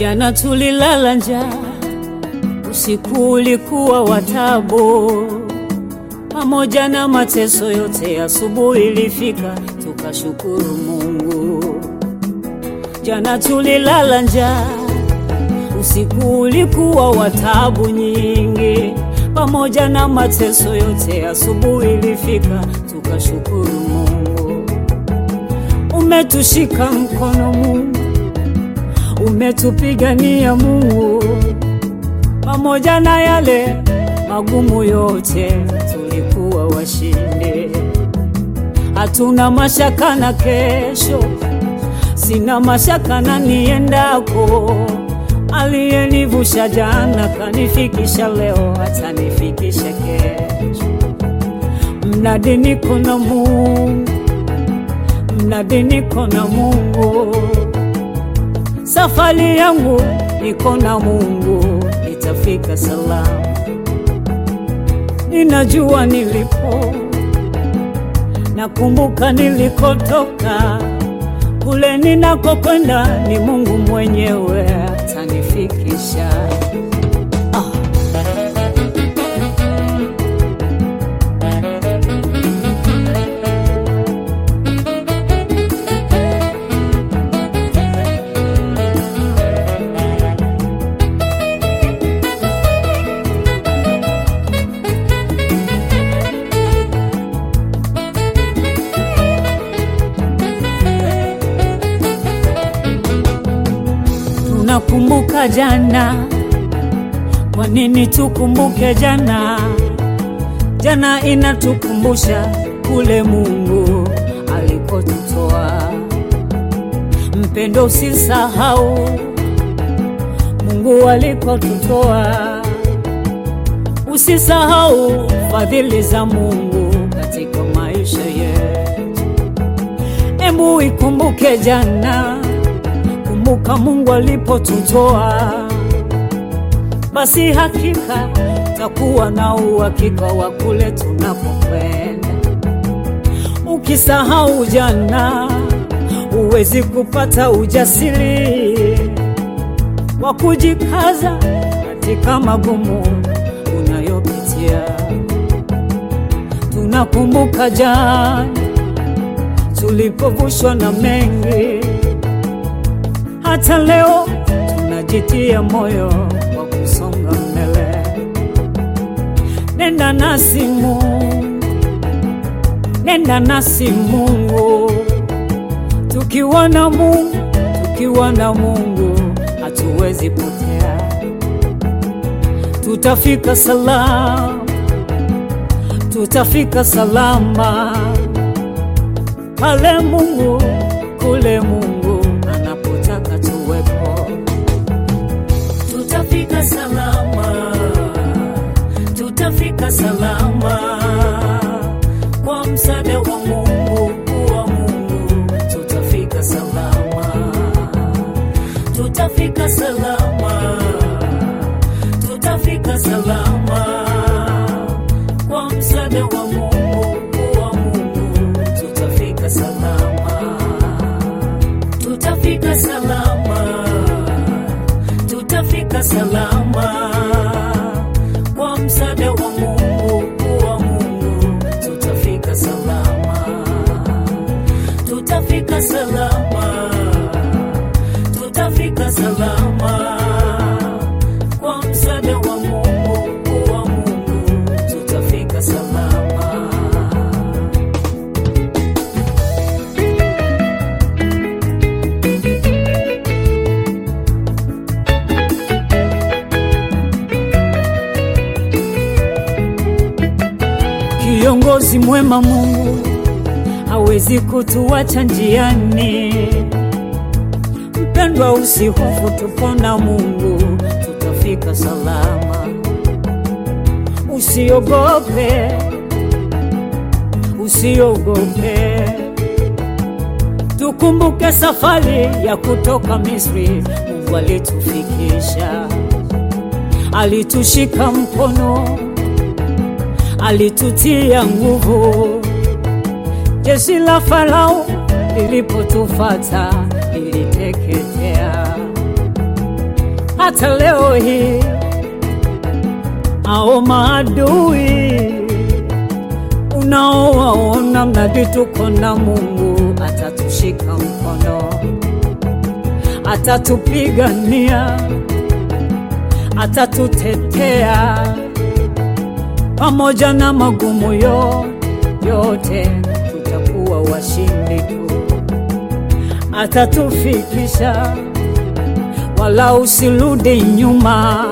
Jana tulilala njaa, usiku ulikuwa wa taabu, pamoja na mateso yote, asubuhi ilifika tukashukuru Mungu. Jana tulilala njaa, usiku ulikuwa wa taabu nyingi, pamoja na mateso yote, asubuhi ilifika tukashukuru Mungu. Umetushika mkono Mungu, umetupigania Mungu, pamoja na yale magumu yote, tulikuwa washindi. Hatuna mashaka na kesho, sina mashaka na niendako. Aliyenivusha jana kanifikisha leo, atanifikisha kesho. Mnadi niko na Mungu, mnadi niko na Mungu safari yangu niko na Mungu, nitafika salama. Ninajua nilipo, nakumbuka nilikotoka, kule ninakokwenda ni Mungu mwenyewe atanifikisha. Ah. Tunakumbuka jana, kwa nini tukumbuke jana? Jana inatukumbusha kule Mungu alikotutoa. Mpendo, usisahau Mungu alikotutoa, usisahau fadhili za Mungu katika maisha yetu. Embu ikumbuke jana kumbuka Mungu alipotutoa, basi hakika takuwa na uhakika wa kule tunapokwenda. Ukisahau jana, huwezi kupata ujasiri wa kujikaza katika magumu unayopitia. Tunakumbuka jana tulipovushwa na mengi hata leo tunajitia moyo wa kusonga mbele. Nenda nasi Mungu, nenda nasi Mungu, tukiwa na Mungu, tukiwa na Mungu hatuwezi potea, tutafika salama, tutafika salama pale Mungu, kule Mungu anapotaka tuwepo, tutafika salama, tutafika salama kwa msaada wa Mungu, wa Mungu tutafika salama, tutafika salama, tutafika salama kwa msaada wa Mungu, wa Mungu tutafika salama tutafika salama, tutafika salama kwa msaada wa Mungu, wa Mungu tutafika salama, tutafika salama, tutafika salama kwa msaada wa Mungu, wa Mungu tutafika salama. Kiongozi mwema Mungu hawezi kutuacha njiani. Mpendwa, usihofu, tupo na Mungu, tutafika salama. Usiogope, usiogope, tukumbuke safari ya kutoka Misri. Mungu alitufikisha, alitushika mkono alitutia nguvu. Jeshi la Farao lilipotufata liliteketea. hata leo hii ao maadui unaowaona mradi tuko na Mungu atatushika mkono, atatupigania, atatutetea pamoja na magumu yo yote, tutakuwa washindi tu, atatufikisha wala usirudi nyuma,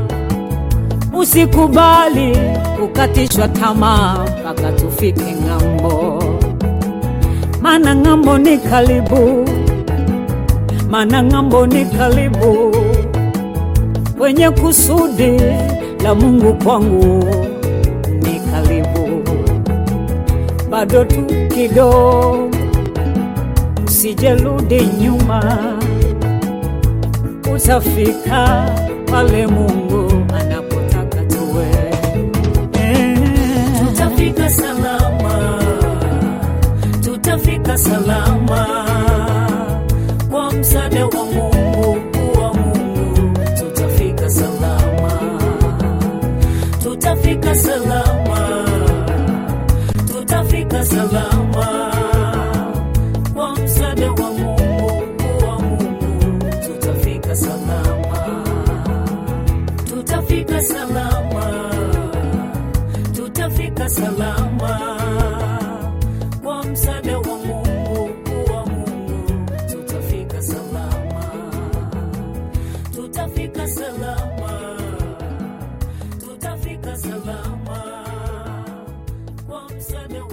usikubali kukatishwa tamaa mpaka tufike ng'ambo, maana ng'ambo ni karibu, maana ng'ambo ni karibu kwenye kusudi la Mungu kwangu ni karibu, bado tu kidogo, usijerudi nyuma utafika pale Mungu anapotaka tuwe. Eh, tutafika salama, tutafika salama kwa msaada wa Mungu, wa Mungu tutafika salama, tutafika salama, tutafika salama kwa msaada wa Mungu, wa Mungu tutafika salama, tutafika salama tutafika salama kwa msaada wa Mungu, wa Mungu tutafika salama, tutafika salama, tutafika salama kwa msaada wa